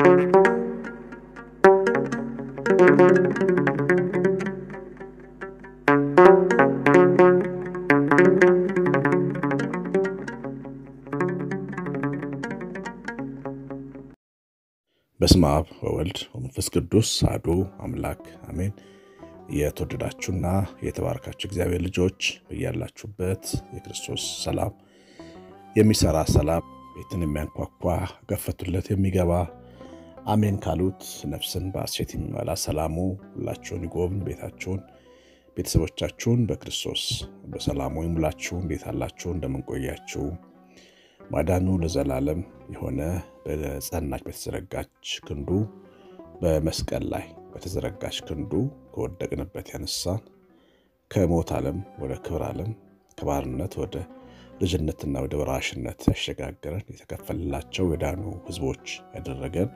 በስመ አብ ወወልድ ወመንፈስ ቅዱስ አሐዱ አምላክ አሜን። የተወደዳችሁና የተባረካችሁ እግዚአብሔር ልጆች በያላችሁበት የክርስቶስ ሰላም የሚሰራ ሰላም ቤትን የሚያንኳኳ ገፈቱለት የሚገባ አሜን ካሉት ነፍስን በሐሴት የሚመላ ሰላሙ ሁላችሁን ይጎብኝ። ቤታችሁን፣ ቤተሰቦቻችሁን በክርስቶስ በሰላሙ ይሙላችሁ። እንዴት አላችሁ? እንደምንቆያችሁ ማዳኑ ለዘላለም የሆነ በጸናች በተዘረጋች ክንዱ በመስቀል ላይ በተዘረጋች ክንዱ ከወደቅንበት ያነሳን ከሞት ዓለም ወደ ክብር ዓለም ከባርነት ወደ ልጅነትና ወደ ወራሽነት ያሸጋገረን የተከፈለላቸው የዳኑ ሕዝቦች ያደረገን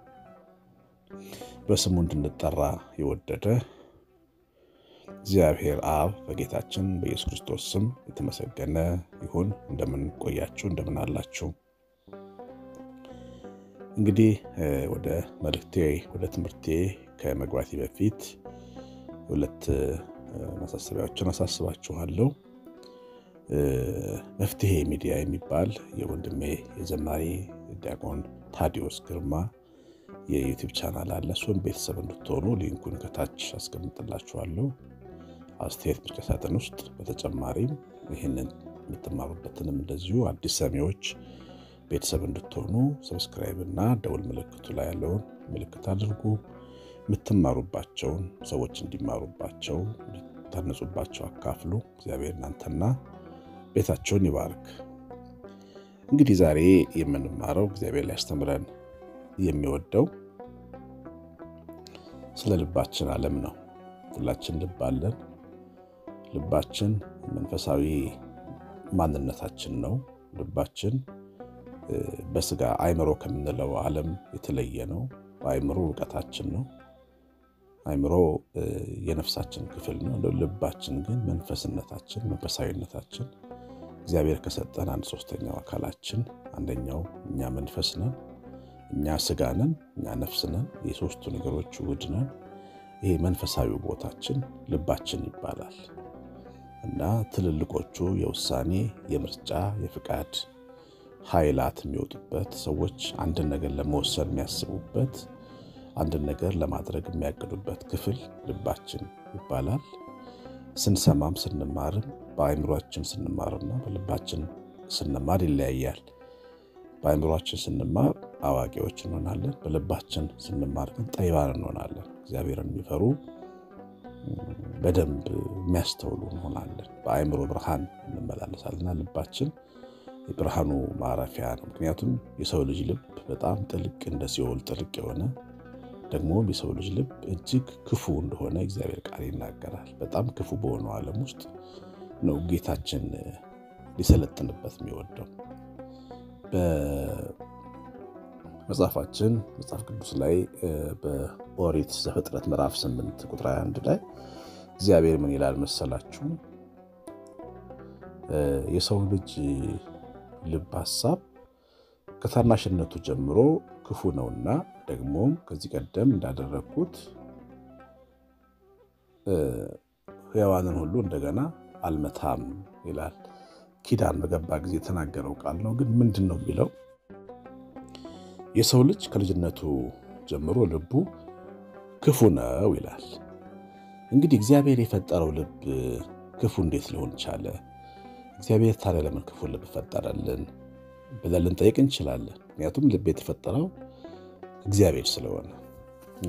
በስሙ እንድንጠራ የወደደ እግዚአብሔር አብ በጌታችን በኢየሱስ ክርስቶስ ስም የተመሰገነ ይሁን። እንደምን ቆያችሁ? እንደምን አላችሁ? እንግዲህ ወደ መልእክቴ ወደ ትምህርቴ ከመግባቴ በፊት ሁለት ማሳሰቢያዎችን አሳስባችኋለሁ። መፍትሄ ሚዲያ የሚባል የወንድሜ የዘማሪ ዲያቆን ታዲዮስ ግርማ የዩቲዩብ ቻናል አለ። እሱም ቤተሰብ እንድትሆኑ ሊንኩን ከታች አስቀምጥላችኋለሁ አስተያየት መስጫ ሳጥን ውስጥ። በተጨማሪም ይህንን የምትማሩበትንም እንደዚሁ አዲስ ሰሚዎች ቤተሰብ እንድትሆኑ ሰብስክራይብ እና ደውል ምልክቱ ላይ ያለውን ምልክት አድርጉ። የምትማሩባቸውን ሰዎች እንዲማሩባቸው እንዲታነጹባቸው አካፍሉ። እግዚአብሔር እናንተና ቤታቸውን ይባርክ። እንግዲህ ዛሬ የምንማረው እግዚአብሔር ሊያስተምረን የሚወደው ስለ ልባችን ዓለም ነው። ሁላችን ልብ አለን። ልባችን መንፈሳዊ ማንነታችን ነው። ልባችን በስጋ አእምሮ ከምንለው ዓለም የተለየ ነው። አእምሮ እውቀታችን ነው። አእምሮ የነፍሳችን ክፍል ነው። ልባችን ግን መንፈስነታችን፣ መንፈሳዊነታችን እግዚአብሔር ከሰጠን አንድ ሶስተኛው አካላችን አንደኛው እኛ መንፈስ ነን፣ እኛ ስጋ ነን፣ እኛ ነፍስ ነን። የሶስቱ ነገሮች ውህድ ነን። ይሄ መንፈሳዊ ቦታችን ልባችን ይባላል እና ትልልቆቹ የውሳኔ የምርጫ የፍቃድ ኃይላት የሚወጡበት ሰዎች አንድን ነገር ለመወሰን የሚያስቡበት አንድን ነገር ለማድረግ የሚያቅዱበት ክፍል ልባችን ይባላል። ስንሰማም ስንማርም በአእምሯችን ስንማርና በልባችን ስንማር ይለያያል። በአእምሯችን ስንማር አዋቂዎች እንሆናለን። በልባችን ስንማር ግን ጠቢባን እንሆናለን። እግዚአብሔርን የሚፈሩ በደንብ የሚያስተውሉ እንሆናለን። በአእምሮ ብርሃን እንመላለሳልና ልባችን የብርሃኑ ማረፊያ ነው። ምክንያቱም የሰው ልጅ ልብ በጣም ጥልቅ እንደ ሲኦል ጥልቅ የሆነ ደግሞም የሰው ልጅ ልብ እጅግ ክፉ እንደሆነ እግዚአብሔር ቃል ይናገራል። በጣም ክፉ በሆነው ዓለም ውስጥ ነው ጌታችን ሊሰለጥንበት የሚወደው። በመጽሐፋችን መጽሐፍ ቅዱስ ላይ በኦሪት ዘፍጥረት ምዕራፍ 8 ቁጥር 21 ላይ እግዚአብሔር ምን ይላል መሰላችሁ? የሰው ልጅ ልብ ሐሳብ ከታናሽነቱ ጀምሮ ክፉ ነውና ደግሞም ከዚህ ቀደም እንዳደረግኩት ሕያዋንን ሁሉ እንደገና አልመታም ይላል። ኪዳን በገባ ጊዜ የተናገረው ቃል ነው። ግን ምንድን ነው የሚለው? የሰው ልጅ ከልጅነቱ ጀምሮ ልቡ ክፉ ነው ይላል። እንግዲህ እግዚአብሔር የፈጠረው ልብ ክፉ እንዴት ሊሆን ቻለ? እግዚአብሔር ታዲያ ለምን ክፉ ልብ ፈጠረልን ብለን ልንጠይቅ እንችላለን። ምክንያቱም ልብ የተፈጠረው እግዚአብሔር ስለሆነ እና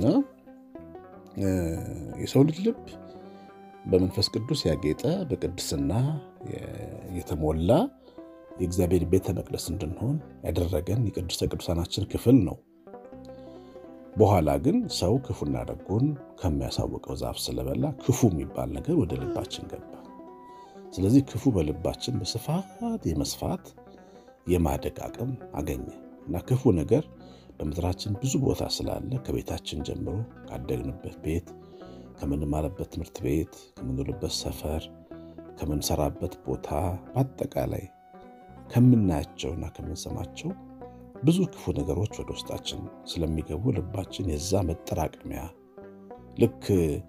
የሰው ልጅ ልብ በመንፈስ ቅዱስ ያጌጠ በቅድስና የተሞላ የእግዚአብሔር ቤተ መቅደስ እንድንሆን ያደረገን የቅድስተ ቅዱሳናችን ክፍል ነው። በኋላ ግን ሰው ክፉና ደጉን ከሚያሳውቀው ዛፍ ስለበላ ክፉ የሚባል ነገር ወደ ልባችን ገባ። ስለዚህ ክፉ በልባችን በስፋት የመስፋት የማደግ አቅም አገኘ እና ክፉ ነገር በምድራችን ብዙ ቦታ ስላለ ከቤታችን ጀምሮ ካደግንበት ቤት፣ ከምንማርበት ትምህርት ቤት፣ ከምንውልበት ሰፈር፣ ከምንሰራበት ቦታ በአጠቃላይ ከምናያቸውና ከምንሰማቸው ብዙ ክፉ ነገሮች ወደ ውስጣችን ስለሚገቡ ልባችን የዛ መጠራቀሚያ ልክ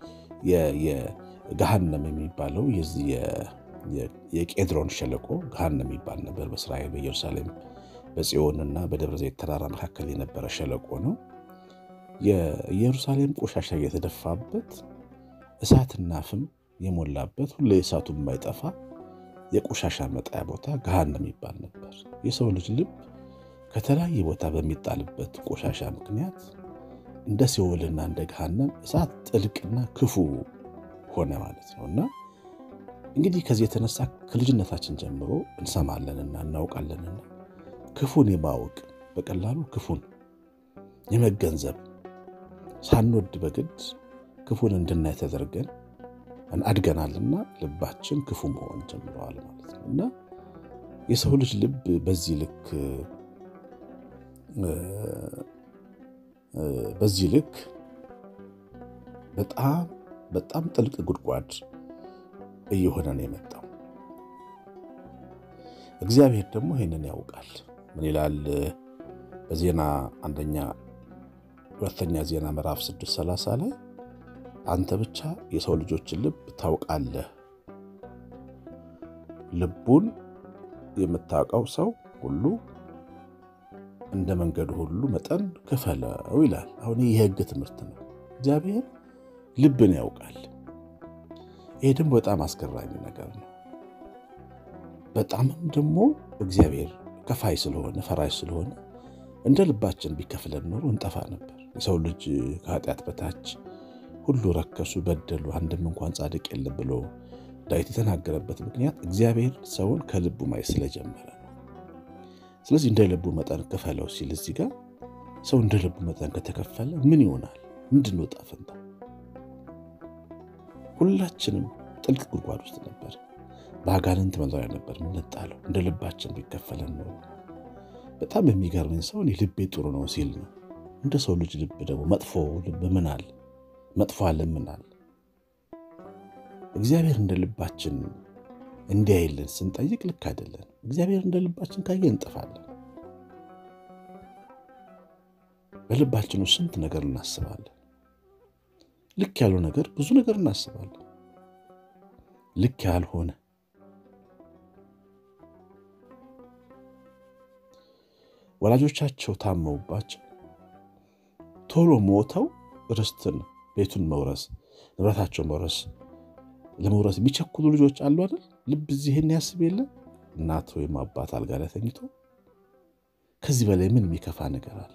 የገሃነም የሚባለው የዚህ የቄድሮን ሸለቆ ገሃነም የሚባል ነበር። በእስራኤል በኢየሩሳሌም በጽዮንና በደብረ ዘይት ተራራ መካከል የነበረ ሸለቆ ነው። የኢየሩሳሌም ቆሻሻ እየተደፋበት እሳትና ፍም የሞላበት ሁሌ እሳቱ የማይጠፋ የቆሻሻ መጣያ ቦታ ገሃነም የሚባል ነበር። የሰው ልጅ ልብ ከተለያየ ቦታ በሚጣልበት ቆሻሻ ምክንያት እንደ ሲኦልና እንደ ገሃነም እሳት ጥልቅና ክፉ ሆነ ማለት ነው። እና እንግዲህ ከዚህ የተነሳ ከልጅነታችን ጀምሮ እንሰማለንና እናውቃለንና ክፉን የማወቅ በቀላሉ ክፉን የመገንዘብ ሳንወድ በግድ ክፉን እንድናይ ተደርገን አድገናልና ልባችን ክፉ መሆን ጀምረዋል ማለት ነው እና የሰው ልጅ ልብ በዚህ ልክ በዚህ ልክ በጣም በጣም ጥልቅ ጉድጓድ እየሆነ ነው የመጣው። እግዚአብሔር ደግሞ ይህንን ያውቃል። ምን ይላል? በዜና አንደኛ ሁለተኛ ዜና ምዕራፍ 630 ላይ አንተ ብቻ የሰው ልጆችን ልብ ታውቃለህ፣ ልቡን የምታውቀው ሰው ሁሉ እንደ መንገዱ ሁሉ መጠን ክፈለው ይላል። አሁን ይህ የሕግ ትምህርት ነው። እግዚአብሔር ልብን ያውቃል። ይሄ ደግሞ በጣም አስገራሚ ነገር ነው። በጣምም ደግሞ እግዚአብሔር ከፋይ ስለሆነ ፈራሽ ስለሆነ እንደ ልባችን ቢከፍለን ኖሮ እንጠፋ ነበር። የሰው ልጅ ከኃጢአት በታች ሁሉ ረከሱ፣ በደሉ፣ አንድም እንኳን ጻድቅ የለም ብሎ ዳዊት የተናገረበት ምክንያት እግዚአብሔር ሰውን ከልቡ ማየት ስለጀመረ ነው። ስለዚህ እንደ ልቡ መጠን ክፈለው ሲል እዚህ ጋር ሰው እንደ ልቡ መጠን ከተከፈለ ምን ይሆናል? ምንድን ነው ዕጣ ፈንታ? ሁላችንም ጥልቅ ጉድጓድ ውስጥ ነበር፣ በአጋንንት መኖሪያ ነበር የምንጣለው። እንደ ልባችን ቢከፈለን ነው። በጣም የሚገርመኝ ሰው እኔ ልቤ ጥሩ ነው ሲል ነው። እንደ ሰው ልጅ ልብ ደግሞ መጥፎ ልብ ምን አለ? መጥፎ አለ ምን አለ? እግዚአብሔር እንደ ልባችን እንዲያይልን ስንጠይቅ ልክ አይደለን። እግዚአብሔር እንደ ልባችን ካየ እንጠፋለን። በልባችን ውስጥ ስንት ነገር እናስባለን። ልክ ያለው ነገር ብዙ ነገር እናስባለን። ልክ ያልሆነ ወላጆቻቸው ታመውባቸው ቶሎ ሞተው ርስትን ቤቱን መውረስ ንብረታቸው መውረስ ለመውረስ የሚቸኩሉ ልጆች አሉ አይደል? ልብ እዚህን ያስብ የለ እናት ወይም አባት አልጋ ላይ ተኝቶ ከዚህ በላይ ምን የሚከፋ ነገር አለ?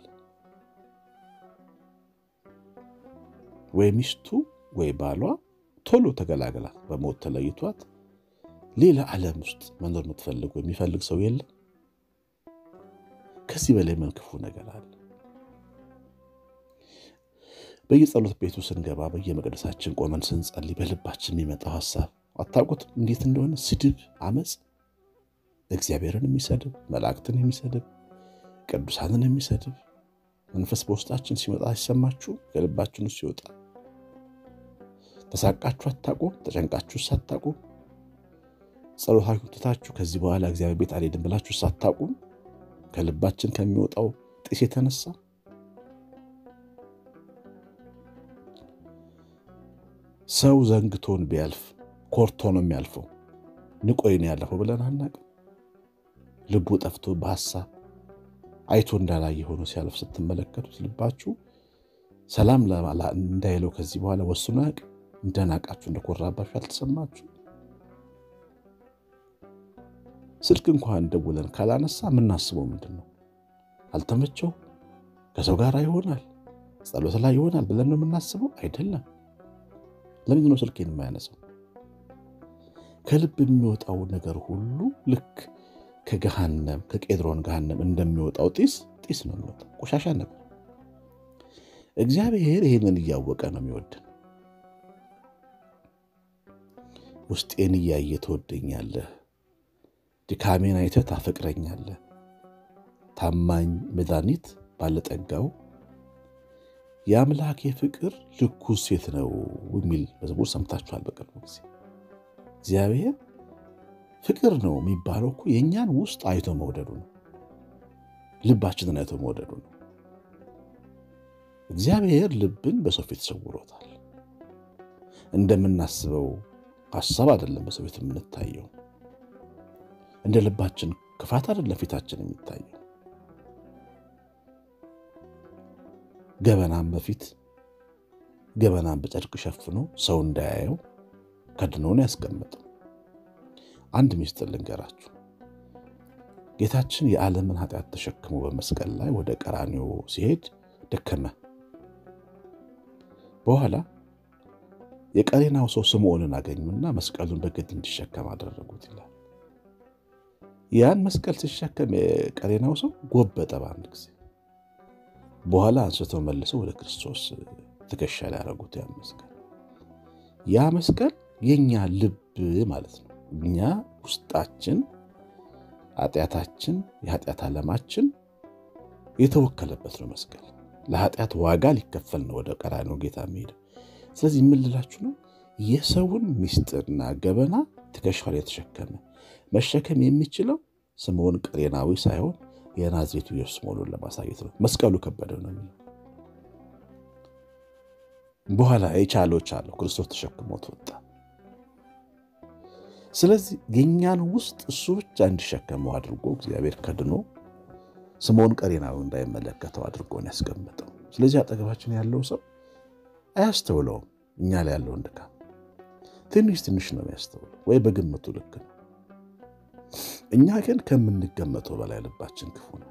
ወይ ሚስቱ ወይ ባሏ ቶሎ ተገላገላት በሞት ተለይቷት ሌላ ዓለም ውስጥ መኖር የምትፈልግ የሚፈልግ ሰው የለም። ከዚህ በላይ ምን ክፉ ነገር አለ? በየጸሎት ቤቱ ስንገባ በየመቅደሳችን ቆመን ስንጸልይ በልባችን የሚመጣው ሀሳብ አታውቁት እንዴት እንደሆነ ስድብ፣ አመፅ፣ እግዚአብሔርን የሚሰድብ መላእክትን የሚሰድብ ቅዱሳንን የሚሰድብ መንፈስ በውስጣችን ሲመጣ ሲሰማችሁ ከልባችን ውስጥ ሲወጣ ተሳቃችሁ አታውቁም? ተጨንቃችሁ ሳታውቁም? ጸሎታችሁ ትታችሁ ከዚህ በኋላ እግዚአብሔር ቤት አልሄድም ብላችሁ ሳታውቁም? ከልባችን ከሚወጣው ጢስ የተነሳ ሰው ዘንግቶን ቢያልፍ ኮርቶ ነው የሚያልፈው። ንቆይ ነው ያለፈው ብለን አናውቅም። ልቡ ጠፍቶ በሐሳብ አይቶ እንዳላየ ሆኖ ሲያልፍ ስትመለከቱት ልባችሁ ሰላም እንዳይለው ከዚህ በኋላ ወስኖ ያውቅ እንደናቃችሁ እንደኮራባችሁ አልተሰማችሁ? ስልክ እንኳን ደውለን ካላነሳ የምናስበው ምንድን ነው? አልተመቸው ከሰው ጋር ይሆናል ጸሎት ላይ ይሆናል ብለን ነው የምናስበው? አይደለም። ለምንድን ነው ስልኬን የማያነሳው? ከልብ የሚወጣው ነገር ሁሉ ልክ ከገሃነም ከቄድሮን ገሃነም እንደሚወጣው ጢስ ጢስ ነው የሚወጣው፣ ቆሻሻ ነገር። እግዚአብሔር ይህንን እያወቀ ነው የሚወድን። ውስጤን እያየ ትወደኛለህ፣ ድካሜን አይተህ ታፈቅረኛለህ፣ ታማኝ መድኃኒት ባለጠጋው የአምላኬ ፍቅር ልኩ ሴት ነው የሚል መዝሙር ሰምታችኋል በቅርቡ ጊዜ። እግዚአብሔር ፍቅር ነው የሚባለው እኮ የእኛን ውስጥ አይቶ መውደዱ ነው። ልባችንን አይቶ መውደዱ ነው። እግዚአብሔር ልብን በሰው ፊት ሰውሮታል። እንደምናስበው ሀሳብ አይደለም በሰው ፊት የምንታየው። እንደ ልባችን ክፋት አይደለም ፊታችን የሚታየው። ገበናም በፊት ገበናም በጨርቅ ሸፍኖ ሰው እንዳያየው ከድኖን ያስቀመጠው። አንድ ሚስጥር ልንገራችሁ። ጌታችን የዓለምን ኃጢአት ተሸክሞ በመስቀል ላይ ወደ ቀራንዮ ሲሄድ ደከመ። በኋላ የቀሬናው ሰው ስምዖንን አገኙና መስቀሉን በግድ እንዲሸከም አደረጉት ይላል። ያን መስቀል ሲሸከም የቀሬናው ሰው ጎበጠ በአንድ ጊዜ። በኋላ አንስተው መልሰው ወደ ክርስቶስ ትከሻ ላይ ያደረጉት ያን መስቀል። ያ መስቀል የእኛ ልብ ማለት ነው። እኛ ውስጣችን ኃጢአታችን፣ የኃጢአት ዓለማችን የተወከለበት ነው መስቀል። ለኃጢአት ዋጋ ሊከፈል ነው ወደ ቀራንዮ ጌታ የሚሄደው። ስለዚህ የምልላችሁ ነው የሰውን ምስጢርና ገበና ትከሻው ላይ የተሸከመ መሸከም የሚችለው ስምዖን ቀሬናዊ ሳይሆን የናዝሬቱ ኢየሱስ መሆኑን ለማሳየት ነው። መስቀሉ ከበደው ነው የሚለው። በኋላ የቻለው ቻለው ክርስቶስ ተሸክሞት ወጣ። ስለዚህ የእኛን ውስጥ እሱ ብቻ እንዲሸከመው አድርጎ እግዚአብሔር ከድኖ ስምዖን ቀሬናዊ እንዳይመለከተው አድርጎን ያስቀመጠው። ስለዚህ አጠገባችን ያለው ሰው አያስተውለውም። እኛ ላይ ያለውን ድካም ትንሽ ትንሽ ነው የሚያስተውለው፣ ወይ በግምቱ ልክ ነው። እኛ ግን ከምንገመተው በላይ ልባችን ክፉ ነው።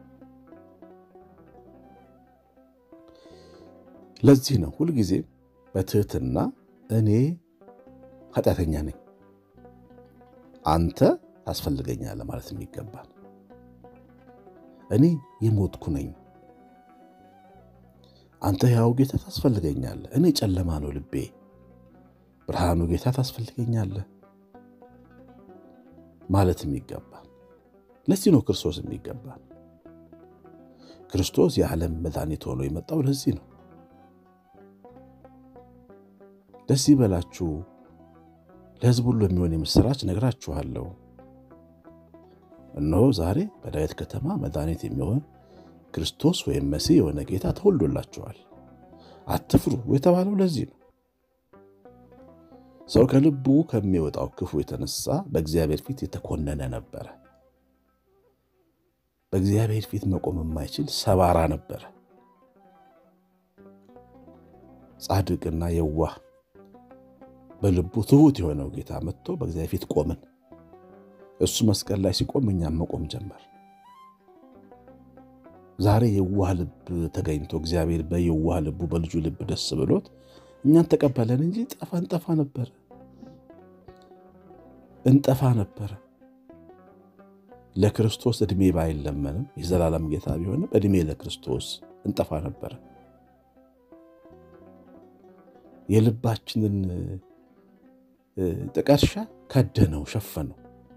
ለዚህ ነው ሁልጊዜ በትህትና እኔ ኃጢአተኛ ነኝ፣ አንተ ታስፈልገኛለህ ማለት የሚገባል። እኔ የሞትኩ ነኝ፣ አንተ ያው ጌታ ታስፈልገኛለህ። እኔ ጨለማ ነው ልቤ፣ ብርሃኑ ጌታ ታስፈልገኛለህ ማለት የሚገባል። ለዚህ ነው ክርስቶስ የሚገባል። ክርስቶስ የዓለም መድኃኒት ሆኖ የመጣው ለዚህ ነው። ደስ ይበላችሁ፣ ለሕዝብ ሁሉ የሚሆን የምሥራች ነግራችኋለሁ። እነሆ ዛሬ በዳዊት ከተማ መድኃኒት የሚሆን ክርስቶስ ወይም መሲህ የሆነ ጌታ ተወልዶላችኋል፣ አትፍሩ የተባለው ለዚህ ነው። ሰው ከልቡ ከሚወጣው ክፉ የተነሳ በእግዚአብሔር ፊት የተኮነነ ነበረ። በእግዚአብሔር ፊት መቆም የማይችል ሰባራ ነበረ። ጻድቅና የዋህ በልቡ ትሑት የሆነው ጌታ መጥቶ በእግዚአብሔር ፊት ቆምን። እሱ መስቀል ላይ ሲቆም እኛም መቆም ጀመር። ዛሬ የዋህ ልብ ተገኝቶ እግዚአብሔር በየዋህ ልቡ በልጁ ልብ ደስ ብሎት እኛን ተቀበለን እንጂ ጠፋ እንጠፋ ነበረ እንጠፋ ነበረ። ለክርስቶስ ዕድሜ ባይለመንም የዘላለም ጌታ ቢሆንም ዕድሜ ለክርስቶስ እንጠፋ ነበረ። የልባችንን ጥቀርሻ ከደነው፣ ሸፈነው።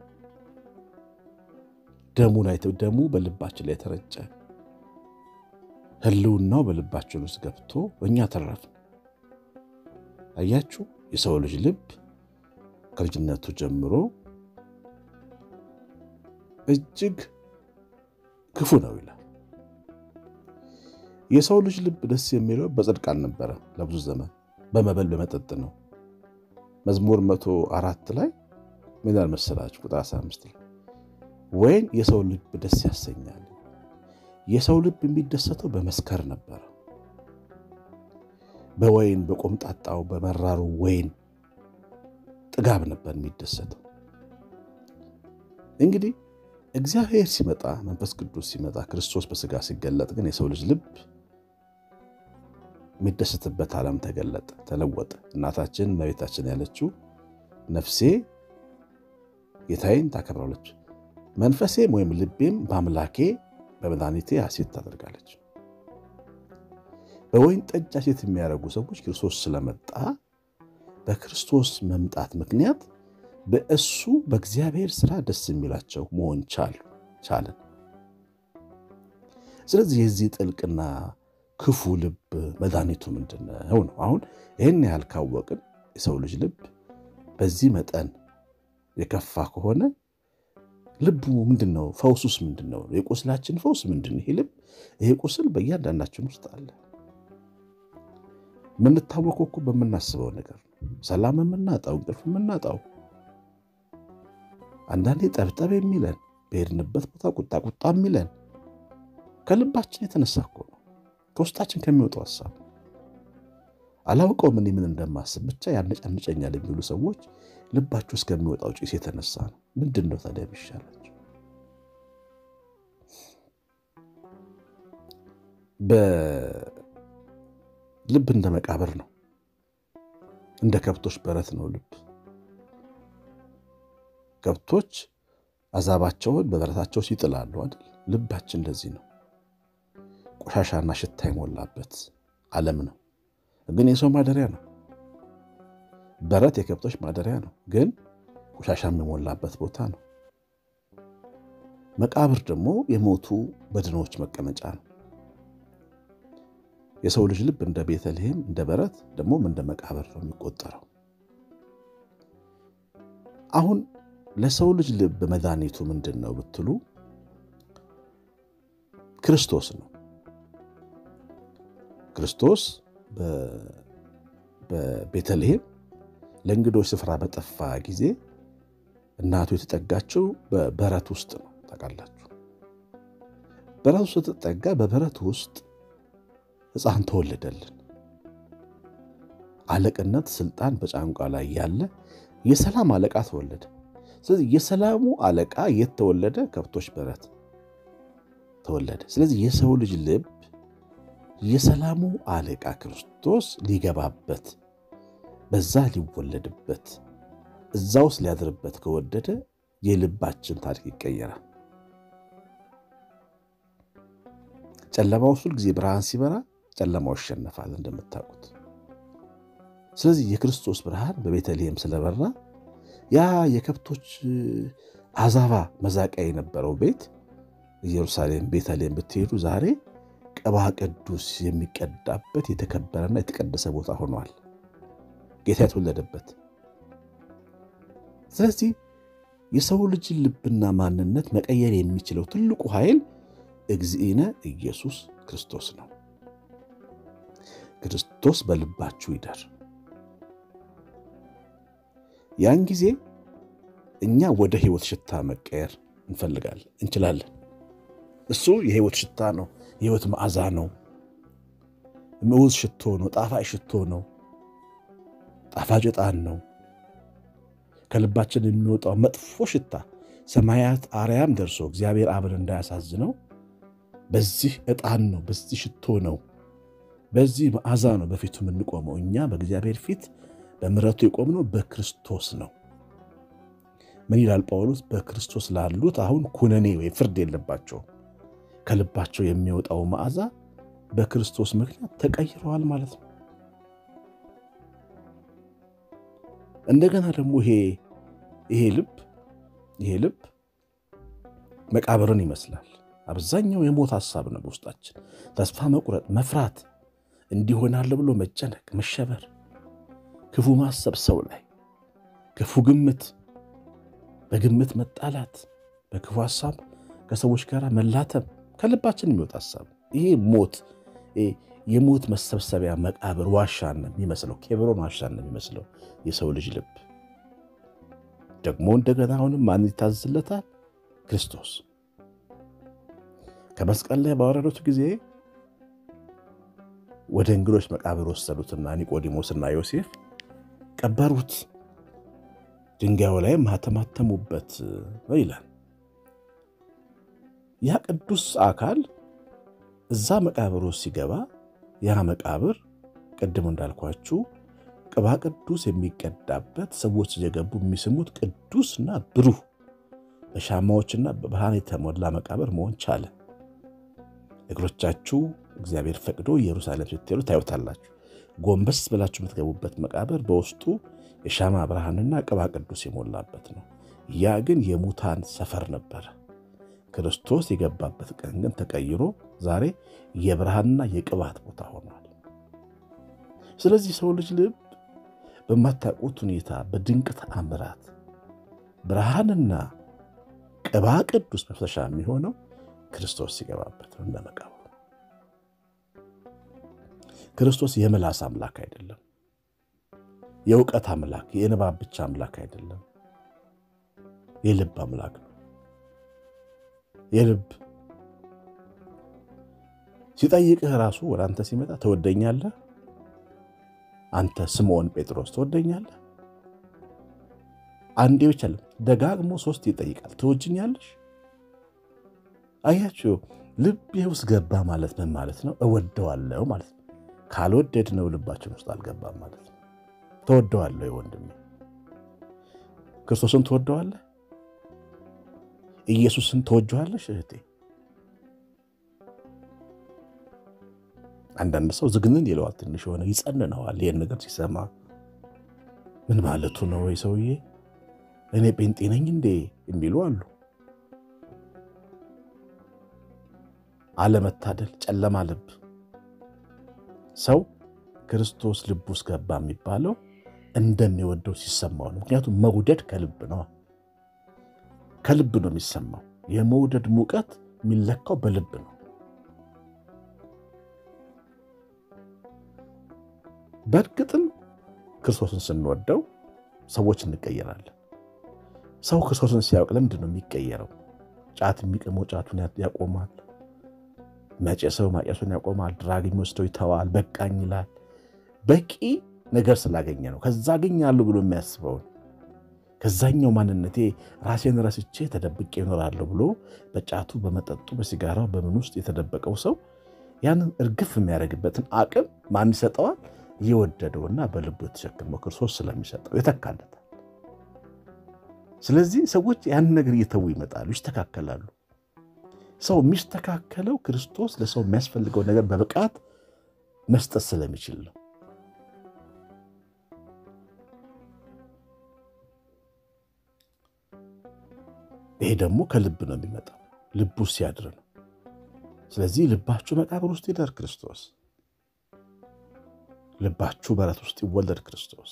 ደሙ ላይ ደሙ በልባችን ላይ ተረጨ። ሕልውናው በልባችን ውስጥ ገብቶ እኛ ተረፍን። አያችሁ፣ የሰው ልጅ ልብ ከልጅነቱ ጀምሮ እጅግ ክፉ ነው ይላል። የሰው ልጅ ልብ ደስ የሚለው በጽድቅ አልነበረ። ለብዙ ዘመን በመበል በመጠጥ ነው። መዝሙር መቶ አራት ላይ ምን ይላል መሰላችሁ? ቁጥር 15 ላይ ወይን የሰው ልብ ደስ ያሰኛል። የሰው ልብ የሚደሰተው በመስከር ነበረ። በወይን በቆምጣጣው በመራሩ ወይን ጥጋብ ነበር የሚደሰተው። እንግዲህ እግዚአብሔር ሲመጣ መንፈስ ቅዱስ ሲመጣ ክርስቶስ በሥጋ ሲገለጥ ግን የሰው ልጅ ልብ የሚደሰትበት ዓለም ተገለጠ፣ ተለወጠ። እናታችን እመቤታችን ያለችው ነፍሴ ጌታዬን ታከብራለች፣ መንፈሴም ወይም ልቤም በአምላኬ በመድኃኒቴ ሐሴት ታደርጋለች። በወይን ጠጅ ሐሴት የሚያደርጉ ሰዎች ክርስቶስ ስለመጣ በክርስቶስ መምጣት ምክንያት በእሱ በእግዚአብሔር ሥራ ደስ የሚላቸው መሆን ቻለን። ስለዚህ የዚህ ጥልቅና ክፉ ልብ መድኃኒቱ ምንድን ነው ነው? አሁን ይህን ያህል ካወቅን የሰው ልጅ ልብ በዚህ መጠን የከፋ ከሆነ ልቡ ምንድን ነው? ፈውሱስ ምንድን ነው? የቁስላችን ፈውስ ምንድን ነው? ይሄ ልብ ይሄ ቁስል በእያንዳንዳችን ውስጥ አለ። የምንታወቀው እኮ በምናስበው ነገር ነው። ሰላም የምናጣው እንቅልፍ የምናጣው አንዳንዴ ጠብጠብ የሚለን በሄድንበት ቦታ ቁጣ ቁጣ የሚለን ከልባችን የተነሳ እኮ ነው። ከውስጣችን ከሚወጣው ሀሳብ አላውቀውም እኔ ምን እንደማስብ ብቻ ያነጫንጨኛል የሚሉ ሰዎች ልባችሁ እስከሚወጣው ጭስ የተነሳ ነው። ምንድን ነው ታዲያ የሚሻላቸው? ልብ እንደ መቃብር ነው። እንደ ከብቶች በረት ነው ልብ። ከብቶች አዛባቸውን በበረታቸው ሲጥላሉ አይደል? ልባችን እንደዚህ ነው። ቆሻሻና ሽታ የሞላበት ዓለም ነው። ግን የሰው ማደሪያ ነው። በረት የከብቶች ማደሪያ ነው፣ ግን ቆሻሻም የሞላበት ቦታ ነው። መቃብር ደግሞ የሞቱ በድኖች መቀመጫ ነው። የሰው ልጅ ልብ እንደ ቤተልሔም እንደ በረት ደግሞም እንደ መቃብር ነው የሚቆጠረው። አሁን ለሰው ልጅ ልብ መድኃኒቱ ምንድን ነው ብትሉ ክርስቶስ ነው። ክርስቶስ በቤተልሔም ለእንግዶች ስፍራ በጠፋ ጊዜ እናቱ የተጠጋችው በበረት ውስጥ ነው። ታውቃላችሁ፣ በረት ውስጥ ስትጠጋ በበረት ውስጥ ሕፃን ተወለደልን። አለቅነት ስልጣን በጫንቋ ላይ ያለ የሰላም አለቃ ተወለደ። ስለዚህ የሰላሙ አለቃ የት ተወለደ? ከብቶች በረት ተወለደ። ስለዚህ የሰው ልጅ ልብ የሰላሙ አለቃ ክርስቶስ ሊገባበት በዛ ሊወለድበት እዛ ውስጥ ሊያድርበት ከወደደ የልባችን ታሪክ ይቀየራል። ጨለማ ውስጥ ሁልጊዜ ብርሃን ሲበራ ጨለማው ይሸነፋል እንደምታውቁት። ስለዚህ የክርስቶስ ብርሃን በቤተልሔም ስለበራ ያ የከብቶች አዛባ መዛቂያ የነበረው ቤት ኢየሩሳሌም ቤተልሔም ብትሄዱ ዛሬ ቅባ ቅዱስ የሚቀዳበት የተከበረና የተቀደሰ ቦታ ሆኗል፣ ጌታ የተወለደበት። ስለዚህ የሰው ልጅን ልብና ማንነት መቀየር የሚችለው ትልቁ ኃይል እግዚእነ ኢየሱስ ክርስቶስ ነው። ክርስቶስ በልባችሁ ይደር። ያን ጊዜ እኛ ወደ ሕይወት ሽታ መቀየር እንፈልጋለን እንችላለን። እሱ የሕይወት ሽታ ነው። የሕይወት መዓዛ ነው። ምዑዝ ሽቶ ነው። ጣፋጭ ሽቶ ነው። ጣፋጭ ዕጣን ነው። ከልባችን የሚወጣው መጥፎ ሽታ ሰማያት አርያም ደርሶ እግዚአብሔር አብን እንዳያሳዝነው በዚህ ዕጣን ነው፣ በዚህ ሽቶ ነው፣ በዚህ መዓዛ ነው በፊቱ የምንቆመው። እኛ በእግዚአብሔር ፊት በምሕረቱ የቆምነው በክርስቶስ ነው። ምን ይላል ጳውሎስ? በክርስቶስ ላሉት አሁን ኩነኔ ወይ ፍርድ የለባቸውም። ከልባቸው የሚወጣው መዓዛ በክርስቶስ ምክንያት ተቀይረዋል ማለት ነው። እንደገና ደግሞ ይሄ ይሄ ልብ ይሄ ልብ መቃብርን ይመስላል። አብዛኛው የሞት ሐሳብ ነው በውስጣችን። ተስፋ መቁረጥ፣ መፍራት፣ እንዲሆናል ብሎ መጨነቅ፣ መሸበር፣ ክፉ ማሰብ፣ ሰው ላይ ክፉ ግምት፣ በግምት መጣላት፣ በክፉ ሐሳብ ከሰዎች ጋር መላተም ከልባችን የሚወጣ ሐሳብ ይሄ ሞት የሞት መሰብሰቢያ መቃብር ዋሻ ነው የሚመስለው። ኬብሮን ዋሻ ነው የሚመስለው የሰው ልጅ ልብ። ደግሞ እንደገና አሁንም ማን ይታዘዝለታል? ክርስቶስ ከመስቀል ላይ ባወረዱት ጊዜ ወደ እንግዶች መቃብር ወሰዱትና ኒቆዲሞስና ዮሴፍ ቀበሩት። ድንጋዩ ላይ ማተማተሙበት ይላል። ያ ቅዱስ አካል እዛ መቃብር ውስጥ ሲገባ ያ መቃብር ቅድም እንዳልኳችሁ ቅባ ቅዱስ የሚቀዳበት ሰዎች እየገቡ የሚስሙት ቅዱስና ብሩህ በሻማዎችና በብርሃን የተሞላ መቃብር መሆን ቻለ። እግሮቻችሁ እግዚአብሔር ፈቅዶ ኢየሩሳሌም ስትሄዱ ታዩታላችሁ። ጎንበስ ብላችሁ የምትገቡበት መቃብር በውስጡ የሻማ ብርሃንና ቅባ ቅዱስ የሞላበት ነው። ያ ግን የሙታን ሰፈር ነበረ። ክርስቶስ የገባበት ቀን ግን ተቀይሮ ዛሬ የብርሃንና የቅባት ቦታ ሆኗል። ስለዚህ ሰው ልጅ ልብ በማታውቁት ሁኔታ በድንቅ ተአምራት ብርሃንና ቅባ ቅዱስ መፍሰሻ የሚሆነው ክርስቶስ ሲገባበት ነው። እንደ መቃብሩ ክርስቶስ የምላስ አምላክ አይደለም። የእውቀት አምላክ፣ የንባብ ብቻ አምላክ አይደለም። የልብ አምላክ ነው። የልብ ሲጠይቅህ ራሱ ወደ አንተ ሲመጣ ትወደኛለህ? አንተ ስምዖን ጴጥሮስ ትወደኛለህ? አንዴ ብቻ ለም ደጋግሞ ሶስት ይጠይቃል። ትወጅኛለሽ? አያችሁ፣ ልቤ ውስጥ ገባ ማለት ምን ማለት ነው? እወደዋለሁ ማለት ነው። ካልወደድነው ልባችን ውስጥ አልገባም ማለት ነው። ተወደዋለሁ ወንድሜ፣ ክርስቶስን ትወደዋለህ? ኢየሱስን ትወጀዋለሽ እህቴ? አንዳንድ ሰው ዝግንን ይለዋል፣ ትንሽ የሆነ ይጸንነዋል። ይህን ነገር ሲሰማ ምን ማለቱ ነው? ወይ ሰውዬ እኔ ጴንጤ ነኝ እንዴ የሚሉ አሉ። አለመታደል፣ ጨለማ ልብ። ሰው ክርስቶስ ልብ ውስጥ ገባ የሚባለው እንደሚወደው ሲሰማው ነው። ምክንያቱም መውደድ ከልብ ነው፣ ከልብ ነው የሚሰማው። የመውደድ ሙቀት የሚለካው በልብ ነው። በእርግጥም ክርስቶስን ስንወደው ሰዎች እንቀየራለን። ሰው ክርስቶስን ሲያውቅ ለምንድን ነው የሚቀየረው? ጫት የሚቅመው ጫቱን ያቆማል። መጨሰው ማጨሱን ያቆማል። ድራግ የሚወስደው ይተዋል። በቃኝ ይላል። በቂ ነገር ስላገኘ ነው። ከዛ አገኛለሁ ብሎ የሚያስበውን ከዛኛው ማንነቴ ራሴን ረስቼ ተደብቄ ይኖራለሁ ብሎ በጫቱ በመጠጡ በሲጋራው በምን ውስጥ የተደበቀው ሰው ያንን እርግፍ የሚያደርግበትን አቅም ማን ይሰጠዋል? የወደደውና በልቡ የተሸከመው ክርስቶስ ስለሚሰጠው ይተካለታል። ስለዚህ ሰዎች ያንን ነገር እየተዉ ይመጣሉ፣ ይስተካከላሉ። ሰው የሚስተካከለው ክርስቶስ ለሰው የሚያስፈልገው ነገር በብቃት መስጠት ስለሚችል ነው። ይሄ ደግሞ ከልብ ነው የሚመጣው፣ ልቡ ሲያድር ነው። ስለዚህ ልባችሁ መቃብር ውስጥ ይደር ክርስቶስ፣ ልባችሁ በረት ውስጥ ይወለድ ክርስቶስ።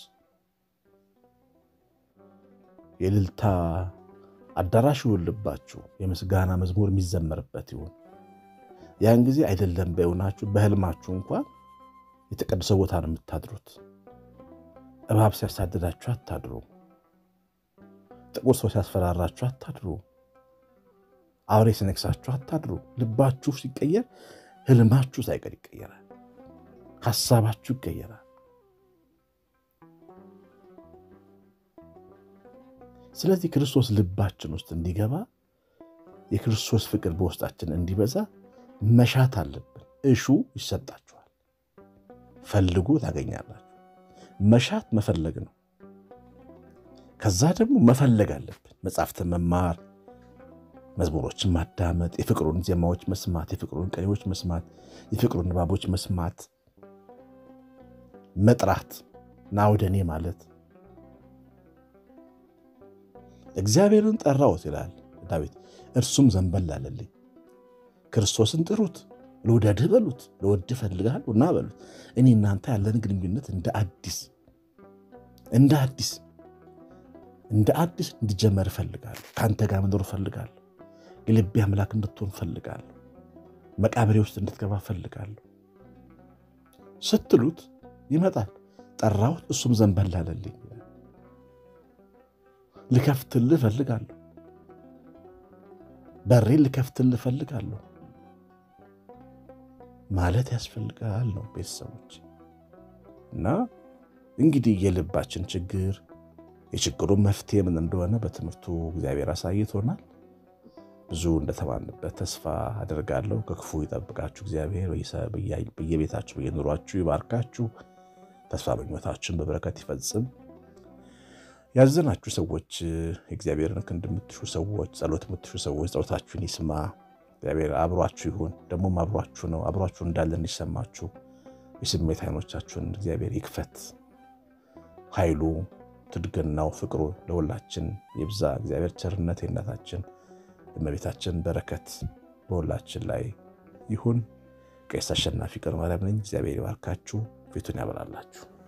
የእልልታ አዳራሽ ይሁን ልባችሁ፣ የምስጋና መዝሙር የሚዘመርበት ይሁን። ያን ጊዜ አይደለም በእውናችሁ በህልማችሁ እንኳን የተቀደሰ ቦታ ነው የምታድሩት። እባብ ሲያሳድዳችሁ አታድሩ። ጥቁር ሰው ሲያስፈራራችሁ አታድሩ። አውሬ ሲነክሳችሁ አታድሩ። ልባችሁ ሲቀየር ህልማችሁ ሳይቀር ይቀየራል። ሀሳባችሁ ይቀየራል። ስለዚህ ክርስቶስ ልባችን ውስጥ እንዲገባ የክርስቶስ ፍቅር በውስጣችን እንዲበዛ መሻት አለብን። እሹ ይሰጣችኋል፣ ፈልጉ ታገኛላችሁ። መሻት መፈለግ ነው። ከዛ ደግሞ መፈለግ አለብን። መጽሐፍትን መማር፣ መዝሙሮችን ማዳመጥ፣ የፍቅሩን ዜማዎች መስማት፣ የፍቅሩን ቅኔዎች መስማት፣ የፍቅሩን ንባቦች መስማት፣ መጥራት ና ወደ እኔ ማለት እግዚአብሔርን ጠራሁት ይላል ዳዊት፣ እርሱም ዘንበል አለልኝ። ክርስቶስን ጥሩት፣ ልውደድህ በሉት፣ ልወድህ እፈልግሃለሁ ና በሉት። እኔ እናንተ ያለን ግንኙነት እንደ አዲስ እንደ አዲስ እንደ አዲስ እንዲጀመር እፈልጋለሁ። ከአንተ ጋር መኖር እፈልጋለሁ። የልቤ አምላክ እንድትሆን እፈልጋለሁ። መቃብሬ ውስጥ እንድትገባ እፈልጋለሁ ስትሉት ይመጣል። ጠራሁት፣ እሱም ዘንበል አለልኝ። ልከፍትልህ እፈልጋለሁ። በሬን ልከፍትልህ እፈልጋለሁ ማለት ያስፈልጋል ነው ቤተሰቦች። እና እንግዲህ የልባችን ችግር የችግሩን መፍትሄ ምን እንደሆነ በትምህርቱ እግዚአብሔር አሳይቶናል። ብዙ እንደተማንበት ተስፋ አደርጋለሁ። ከክፉ ይጠብቃችሁ እግዚአብሔር፣ በየቤታችሁ በየኑሯችሁ ይባርካችሁ፣ ተስፋ ምኞታችሁን በበረከት ይፈጽም። ያዘናችሁ ሰዎች የእግዚአብሔርን ክንድ የምትሹ ሰዎች፣ ጸሎት የምትሹ ሰዎች ጸሎታችሁን ይስማ። እግዚአብሔር አብሯችሁ ይሁን። ደግሞም አብሯችሁ ነው። አብሯችሁ እንዳለ እንዲሰማችሁ የስሜት አይኖቻችሁን እግዚአብሔር ይክፈት። ኃይሉ ትድግናው፣ ፍቅሩ ለሁላችን ይብዛ። እግዚአብሔር ቸርነት የእናታችን የእመቤታችን በረከት በሁላችን ላይ ይሁን። ቄስ አሸናፊ ቀን ማርያም ነኝ። እግዚአብሔር ይባርካችሁ፣ ፊቱን ያበራላችሁ።